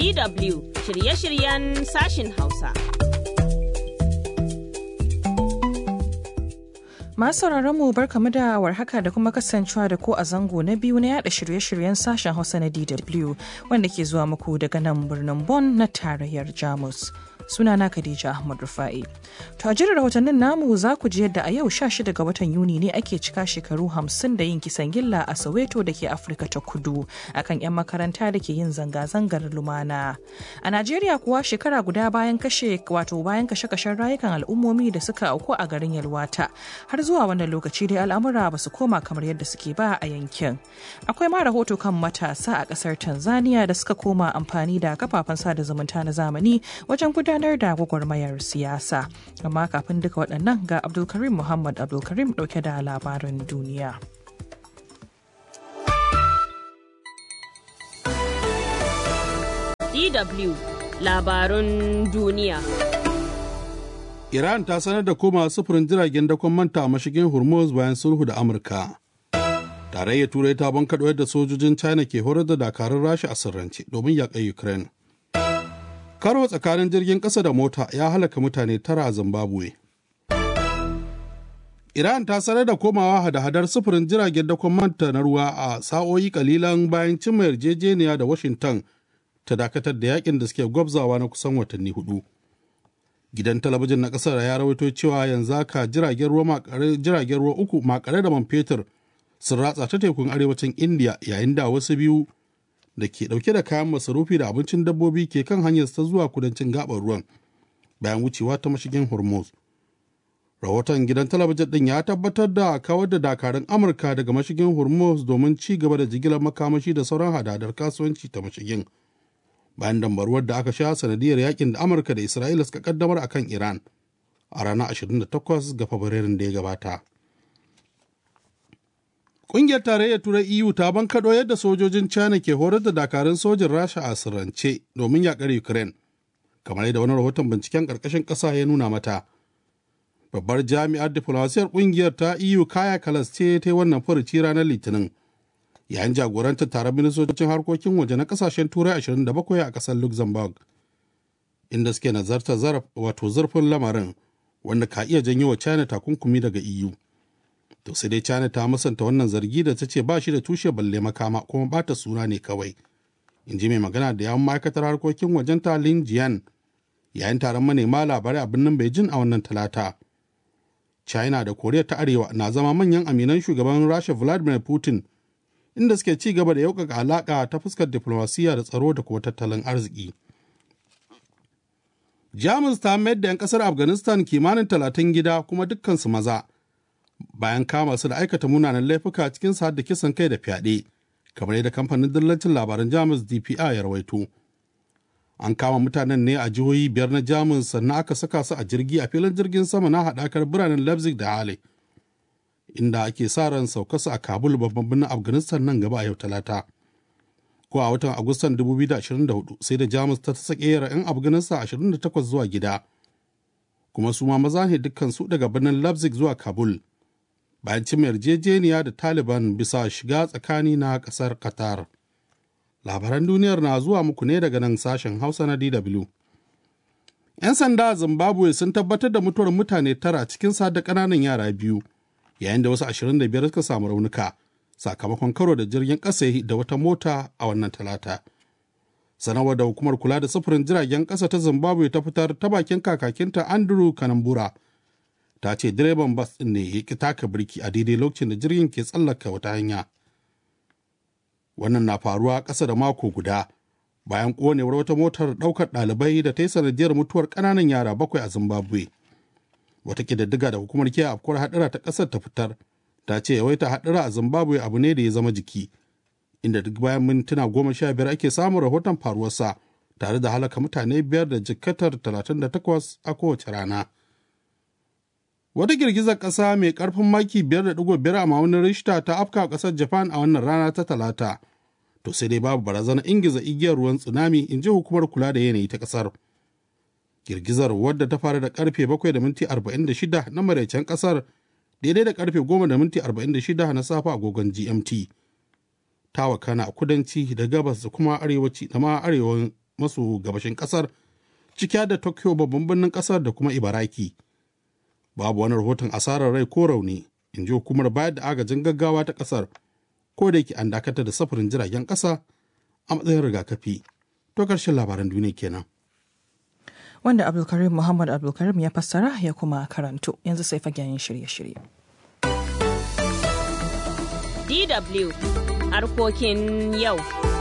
DW shirye-shiryen sashin Hausa. Masu mu barkamu da warhaka da kuma kasancewa da ku a zango na biyu na yada shirye-shiryen sashen Hausa na DW wanda ke zuwa muku daga nan birnin Bonn na tarayyar Jamus. Sunana Khadija Ahmad Rufa'i. To a jirin rahotannin namu za ku ji yadda a yau 16 ga watan Yuni ne ake cika shekaru 50 da yin kisan gilla a Soweto da ke Afirka ta Kudu akan 'yan makaranta da ke yin zanga-zangar lumana. A Najeriya kuwa shekara guda bayan kashe wato bayan kashe-kashen rayukan al'ummomi da suka auku a garin Yalwata har zuwa wannan lokaci dai al'amura ba su koma kamar yadda suke ba a yankin. Akwai ma rahoto kan matasa a kasar Tanzania da suka koma amfani da kafafen sada zumunta na zamani wajen gudanar da gwagwarmayar siyasa. Amma kafin duka waɗannan ga Abdulkarim Muhammad Abdulkarim ɗauke da labaran duniya. DW labarun duniya. Iran ta sanar da koma sufurin jiragen dakon manta a mashigin Hormuz bayan sulhu da Amurka. Tarayyar Turai ta bankaɗo yadda sojojin China ke horar da dakarun Rasha a sirrance domin yaƙar Ukraine. Karo tsakanin jirgin ƙasa da mota ya halaka mutane tara a Zimbabwe. Iran ta sanar da komawa hada-hadar sufurin jiragen dakon manta na ruwa a sa'o'i kalilan bayan cimma yarjejeniya da Washington ta dakatar da yakin da suke gwabzawa na kusan watanni hudu. gidan talabijin na kasar ya rawaito cewa yanzu haka jiragen ruwa jiragen ruwa uku makare da man fetur sun ratsa ta tekun arewacin india yayin da wasu biyu da ke dauke da kayan masarufi da abincin dabbobi ke kan hanyar ta zuwa kudancin gabar ruwan bayan wucewa ta mashigin hormuz rahoton gidan talabijin din ya tabbatar da kawar da dakarun amurka daga mashigin hormuz domin ci gaba da jigilar makamashi da sauran hadadar kasuwanci ta mashigin bayan dambaruwar da aka sha sanadiyar yakin da amurka da isra'ila suka kaddamar a kan iran a ranar 28 ga fabrairun da ya gabata ƙungiyar tarayyar turai eu ta bankaɗo yadda sojojin china ke horar da dakarun sojin rasha a sirrance domin yakar ukraine kamar yadda wani rahoton binciken ƙarƙashin ƙasa ya nuna mata babbar jami'ar diflomasiyar ƙungiyar ta eu kaya kalas ce ta yi wannan furuci ranar litinin yayin jagorantar taron ministocin harkokin waje na kasashen turai 27 a kasar luxembourg inda suke nazartar wato zurfin lamarin wanda ka iya janyo wa china takunkumi daga eu to sai dai china ta musanta wannan zargi da ta ce ba shi da tushe balle makama kuma bata suna ne kawai in ji mai magana da yawon ma'aikatar harkokin wajen ta lin jian yayin taron manema labarai a birnin beijing a wannan talata china da koriya ta arewa na zama manyan aminan shugaban rasha vladimir putin inda suke ci gaba da yaukaka alaƙa ta fuskar diflomasiyya da tsaro da kuma tattalin arziki. Jamus ta mayar da 'yan ƙasar Afghanistan kimanin talatin gida kuma dukkansu maza, bayan kama su da aikata munanan laifuka cikin sa da kisan kai da fyaɗe, kamar yadda kamfanin dillancin labaran Jamus DPA ya rawaito. An kama mutanen ne a jihohi biyar na Jamus sannan aka saka su a jirgi a filin jirgin sama na haɗakar biranen Leipzig da Halle. inda ake sa ran saukarsa a kabul babban birnin afghanistan nan gaba a yau talata ko a watan agustan 2024 sai da jamus ta sake yara 'yan afghanistan 28 zuwa gida kuma su ma maza ne dukkansu daga birnin leipzig zuwa kabul bayan cimma yarjejeniya da taliban bisa shiga tsakani na kasar qatar labaran duniyar na zuwa muku ne daga nan sashen hausa na dw 'yan sanda a zimbabwe sun tabbatar da mutuwar mutane tara cikin sa da ƙananan yara biyu yayin da wasu 25 suka samu raunuka sakamakon karo da jirgin ƙasa da wata mota a wannan talata. Sanarwar da hukumar kula da sufurin jiragen ƙasa ta Zimbabwe ta fitar ta bakin kakakinta Andrew Kanambura ta ce direban bas ɗin ne ya ƙi taka birki a daidai lokacin da jirgin ke tsallaka wata hanya. Wannan na faruwa ƙasa da mako guda bayan ƙonewar wata motar ɗaukar ɗalibai da ta yi sanadiyar mutuwar ƙananan yara bakwai a Zimbabwe. wata ƙididdiga da hukumar kiyaye afkuwar haɗura ta ƙasar ta fitar ta ce yawaita haɗura a zimbabwe abu ne da ya zama jiki inda duk bayan mintuna goma sha biyar ake samun rahoton faruwarsa tare da halaka mutane biyar da jikkatar talatin da takwas a kowace rana wata girgizar ƙasa mai ƙarfin maki biyar da ɗigo biyar a ma'aunin rishta ta afka ƙasar japan a wannan rana ta talata to sai dai babu barazana ingiza igiyar ruwan tsunami in ji hukumar kula da yanayi ta ƙasar girgizar wadda ta fara da karfe 7 da minti 46 na maraicen kasar daidai da karfe 10 da minti 46 na safa agogon gmt ta wakana a kudanci da gabas da kuma arewaci da ma arewan maso gabashin kasar ciki da tokyo babban birnin kasar da kuma ibaraki babu wani rahoton asarar rai ko rauni in ji hukumar bayar da agajin gaggawa ta kasar ko da yake an dakatar da safarin jiragen kasa a matsayin rigakafi to karshen labaran duniya kenan wanda abdulkarim muhammad abdulkarim ya fassara ya kuma karanto yanzu sai fagen shirye-shirye DW harkokin yau.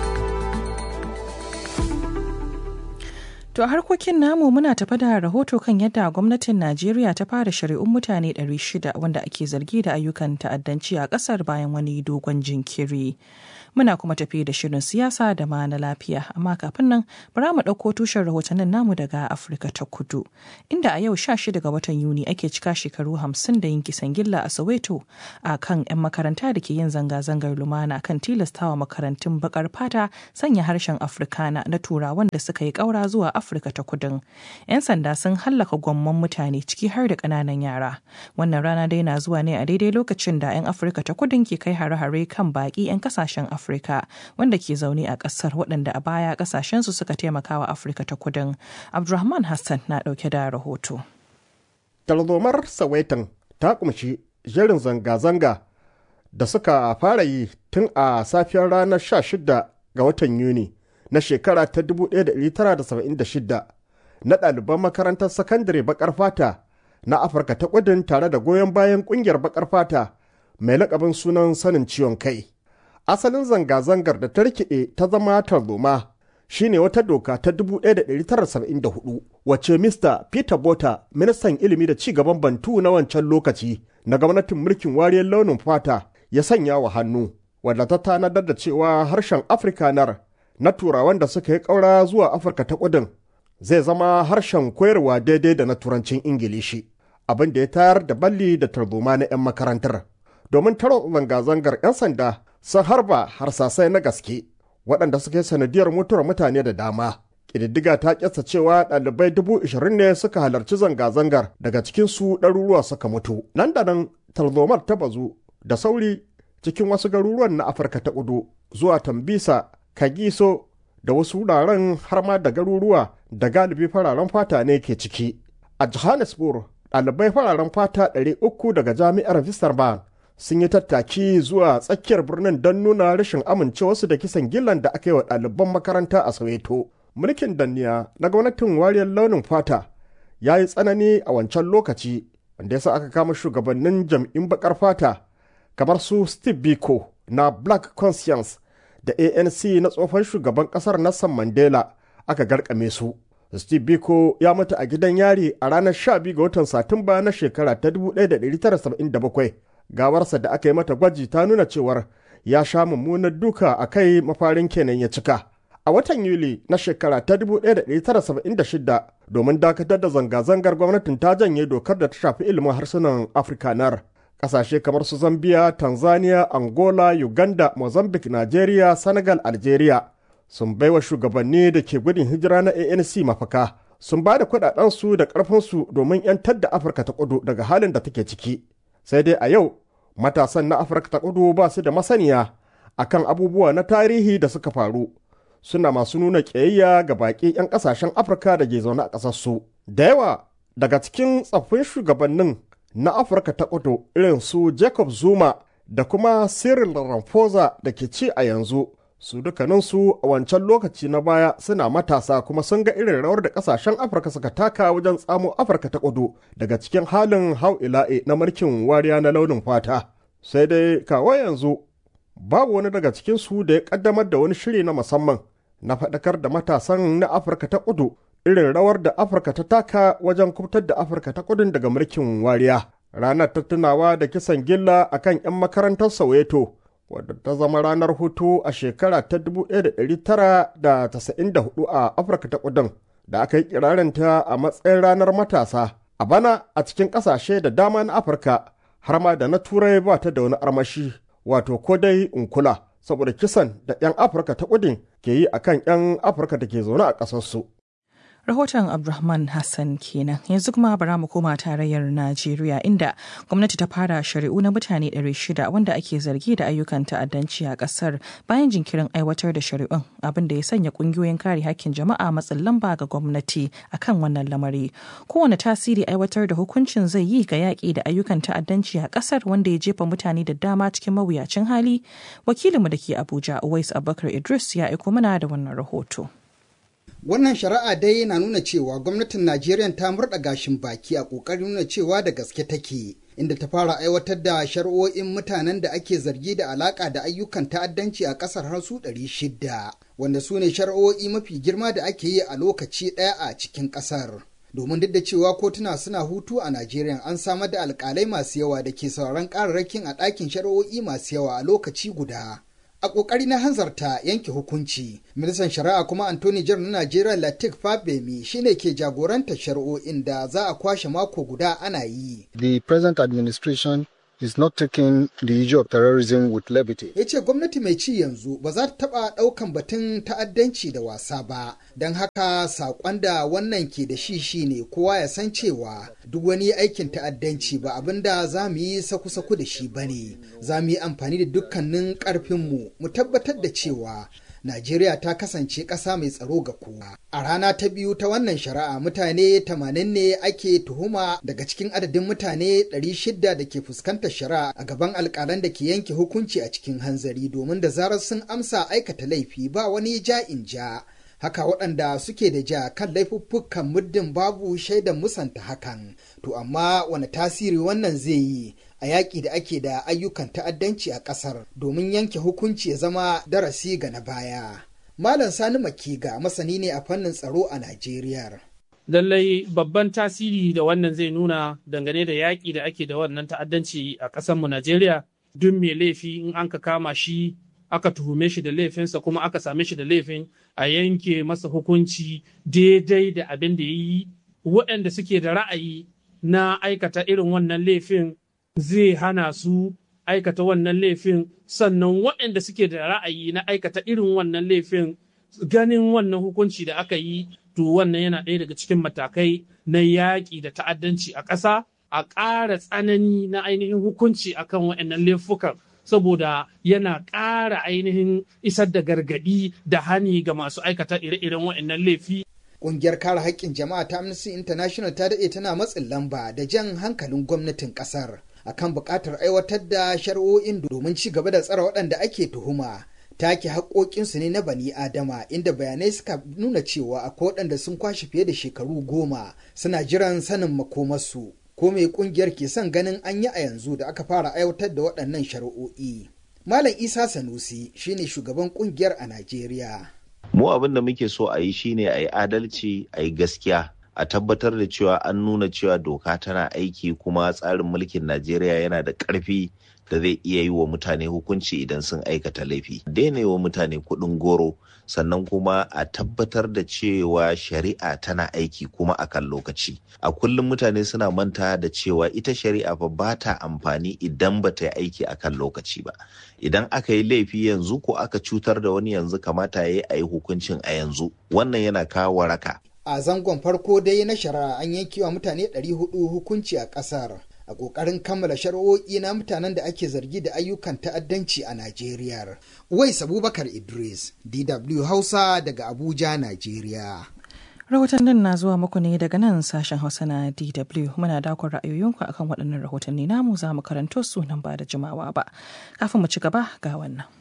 To a harkokin namu muna tafa da rahoto kan yadda gwamnatin Najeriya ta fara shari'un mutane 600 wanda ake zargi da ayyukan ta'addanci a ƙasar bayan wani dogon jinkiri. Muna kuma tafi da shirin siyasa da ma na lafiya, amma kafin nan bara mu ɗauko tushen rahotannin namu daga Afirka ta Kudu, inda a yau 16 ga watan Yuni ake cika shekaru 50 da yin kisan gilla a Soweto a kan 'yan makaranta da ke yin zanga-zangar lumana kan tilastawa makarantun bakar fata sanya harshen Afrikana na turawan da suka yi ƙaura zuwa Afirka ta Kudin. 'Yan sanda sun hallaka gwamman mutane ciki har da ƙananan yara. Wannan rana dai na zuwa ne a daidai lokacin da 'yan Afirka ta Kudin ke kai hare-hare kan baƙi 'yan kasashen Afirka wanda ke zaune a ƙasar waɗanda a baya ƙasashensu suka taimaka wa Afirka ta Kudin. Abdulrahman Hassan na ɗauke da rahoto. Tarzomar Sawaitan ta kumshi jerin zanga-zanga da suka fara yi tun a safiyar ranar 16 ga watan Yuni. na shekara ta 1976 na ɗaliban makarantar sakandare bakar fata na Afirka ta kudin tare da goyon bayan ƙungiyar bakar fata mai lakabin sunan sanin ciwon kai. Asalin zanga-zangar da ta rikide ta zama tarzoma shine wata doka ta 1974 wacce Mr. Peter Bota, ministan ilimi da ci gaban Bantu na wancan lokaci na gwamnatin mulkin wariyar launin fata ya sanya wa hannu, wadda ta tanadar da cewa harshen Afrikanar na turawan da suka yi ƙaura zuwa Afirka ta kudin zai zama harshen koyarwa daidai da na turancin Ingilishi, abin da ya tayar da balli da tarzoma na 'yan makarantar. Domin taro zanga-zangar 'yan sanda sun harba harsasai na gaske waɗanda suka yi sanadiyar mutuwar mutane da dama. Ƙididdiga ta ƙyasta cewa ɗalibai dubu ishirin ne suka halarci zanga-zangar daga cikinsu ɗaruruwa suka mutu. Nan da nan tarzomar ta bazu da sauri cikin wasu garuruwan na Afirka ta kudu zuwa Tambisa, Kagiso da wasu wuraren har ma da garuruwa da galibi fararen fata ne ke ciki. A Johannesburg, ɗalibai fararen fata 300 daga jami'ar Wiesbaden sun yi tattaki zuwa tsakiyar birnin don nuna rashin amincewarsu da kisan gillan da aka yi wa ɗaliban makaranta a Soweto. Mulkin danniya na gwamnatin wariyar launin fata ya yi tsanani a wancan lokaci wanda ya sa aka kama shugabannin jam'in bakar fata kamar su Steve Biko na Black Conscience da ANC na tsohon shugaban kasar Nelson Mandela aka garkame su. Steve Biko ya mutu a gidan yari a ranar 12 ga watan Satumba na shekara ta 1977. Gawarsa da aka yi mata gwaji ta nuna cewar ya sha mummunar duka a kai mafarin kenan ya cika. A watan Yuli na shekara ta 1976 domin dakatar da zanga-zangar gwamnatin ta janye dokar da ta shafi ilimin harsunan Afrikanar. Ƙasashe kamar su Zambia, Tanzania, Angola, Uganda, Mozambique, Nigeria, Senegal, Algeria sun baiwa shugabanni da ke gudun hijira na ANC mafaka. Sun ba da kuɗaɗensu da ƙarfinsu domin 'yantar da Afirka ta kudu daga halin da take ciki. Sai dai a yau, matasan na Afirka ta kudu ba su da masaniya akan abubuwa na tarihi da suka faru. Suna masu nuna ƙiyayya ga baƙi 'yan ƙasashen Afirka da ke zaune a ƙasarsu. Da yawa daga cikin tsaffin shugabannin na Afirka ta kudu irin su Jacob Zuma da kuma Cyril Ramaphosa da ke ci a yanzu su dukkaninsu a wancan lokaci na baya suna matasa kuma sun ga irin rawar da kasashen Afirka suka taka wajen tsamo Afirka ta kudu daga cikin halin hau ila'e na mulkin wariya na launin fata. Sai dai kawo yanzu babu wani daga cikinsu da ya kaddamar da wani shiri na musamman na faɗakar da matasan na Afirka ta kudu irin rawar da Afirka ta taka wajen kubtar da Afirka ta kudin daga mulkin wariya. Ranar ta tunawa da kisan gilla a kan 'yan makarantar Soweto, wadda ta zama ranar hutu a shekara ta 1994 a Afirka ta kudin, da aka yi kirarinta a matsayin ranar matasa. A bana a cikin ƙasashe da dama na Afirka, har ma da na Turai ba ta da wani armashi, wato ko dai unkula, saboda kisan da 'yan Afirka ta kudin ke yi a kan 'yan Afirka da ke zaune a ƙasarsu. rahoton abdulrahman hassan kenan yanzu kuma bara mu koma tarayyar najeriya inda gwamnati ta fara shari'u na mutane 600 wanda ake zargi da ayyukan ta'addanci a kasar bayan jinkirin aiwatar da shari'un abin da ya sanya kungiyoyin kare hakkin jama'a matsin lamba ga gwamnati akan wannan lamari kowane tasiri aiwatar da hukuncin zai yi ga yaƙi da ayyukan ta'addanci a kasar wanda ya jefa mutane da dama cikin mawuyacin hali wakilinmu da ke abuja uwais abubakar idris ya aiko mana da wannan rahoto Wannan shari'a dai yana nuna cewa gwamnatin Najeriya ta murɗa gashin baki a ƙoƙarin nuna cewa da gaske take, inda ta fara aiwatar da shari'o'in mutanen da ake zargi da alaƙa da ayyukan ta'addanci a ƙasar har su ɗari shida, wanda su ne shari'o'i mafi girma da ake yi a lokaci ɗaya a cikin ƙasar. Domin duk da cewa kotuna suna hutu a Najeriya an samar da alƙalai masu yawa da ke sauraron ƙararrakin a ɗakin shari'o'i masu yawa a lokaci guda. a ƙoƙari na hanzarta yanke hukunci ministan shari'a kuma antony jar na najeriya latif fabemi shine ke jagorantar shari'o'in da za a kwashe mako guda ana yi the present administration is not taking the issue of terrorism with levity. ya ce gwamnati mai ci yanzu ba za ta taɓa ɗaukan batun ta'addanci da wasa ba don haka saƙon da wannan ke da shi shine kowa ya san cewa duk wani aikin ta'addanci ba abin da za mu yi saku-saku da shi ba ne za mu yi amfani da dukkanin ƙarfinmu mu tabbatar da cewa Najeriya ta kasance ƙasa mai tsaro ga kowa. A rana ta biyu ta wannan shari'a mutane 80 ne ake tuhuma daga cikin adadin mutane 600 da ke fuskantar shari'a a gaban alƙalan da ke yanke hukunci a cikin hanzari domin da zarar sun amsa aikata laifi ba wani ja in ja. Haka waɗanda suke da ja kan laifuffukan muddin babu shaidan musanta hakan. To amma wani tasiri wannan zai yi a yaƙi da ake da ayyukan ta'addanci a ƙasar domin yanke hukunci ya zama darasi ga na baya. Malam Sani Makiga masani ne a fannin tsaro a Najeriya. Lallai babban tasiri da wannan zai nuna dangane da yaƙi da ake da wannan ta'addanci a ƙasarmu Najeriya duk mai laifi in an ka kama shi aka tuhume shi da laifinsa kuma aka same shi da laifin a yanke masa hukunci daidai da abin da ya yi waɗanda suke da ra'ayi na aikata irin wannan laifin zai hana su aikata wannan laifin sannan waɗanda suke da ra'ayi na aikata irin wannan laifin ganin wannan hukunci da aka yi to wannan yana ɗaya daga cikin matakai na yaƙi da ta'addanci a ƙasa a ƙara tsanani na ainihin hukunci akan waɗannan laifukan saboda yana ƙara ainihin isar da gargaɗi da hani ga masu aikata ire-iren waɗannan laifi Ƙungiyar kare haƙƙin jama'a ta Amnesty International ta daɗe tana matsin lamba da jan hankalin gwamnatin ƙasar akan buƙatar aiwatar da shari'o'in domin ci gaba da tsara waɗanda ake tuhuma. Take haƙoƙinsu ne na bani Adama inda bayanai suka nuna cewa akwai waɗanda sun kwashe fiye da shekaru goma suna jiran sanin makomarsu. Ko mai ƙungiyar ke son ganin an yi a yanzu da aka fara aiwatar da waɗannan shari'o'i. Malam Isa Sanusi shine shugaban ƙungiyar a Najeriya. mu abin da muke so a yi shine a yi adalci a yi gaskiya a tabbatar da cewa an nuna cewa doka tana aiki kuma tsarin mulkin najeriya yana da ƙarfi da zai iya yi wa mutane hukunci idan sun aikata laifi daina wa mutane kuɗin goro sannan kuma a tabbatar da cewa shari'a tana aiki kuma a kan lokaci a kullum mutane suna manta da cewa ita shari'a fa ba ta amfani idan ba ta yi aiki a kan lokaci ba idan aka yi laifi yanzu ko aka cutar da wani yanzu kamata ya yi a yi hukuncin a yanzu wannan yana kawo waraka A zangon farko dai na shari'a an yankewa mutane 400 hukunci a ƙasar. a ƙoƙarin kammala shari'o'i na mutanen da ake zargi da ayyukan ta'addanci a Najeriya. Wais Abubakar Idris, DW Hausa daga Abuja, Najeriya. Rahotannin na zuwa muku ne daga nan sashen Hausa na DW. Muna dakon ra'ayoyinku akan waɗannan rahotanni namu za mu karanto su nan ba da jimawa ba. Kafin mu ci gaba ga wannan.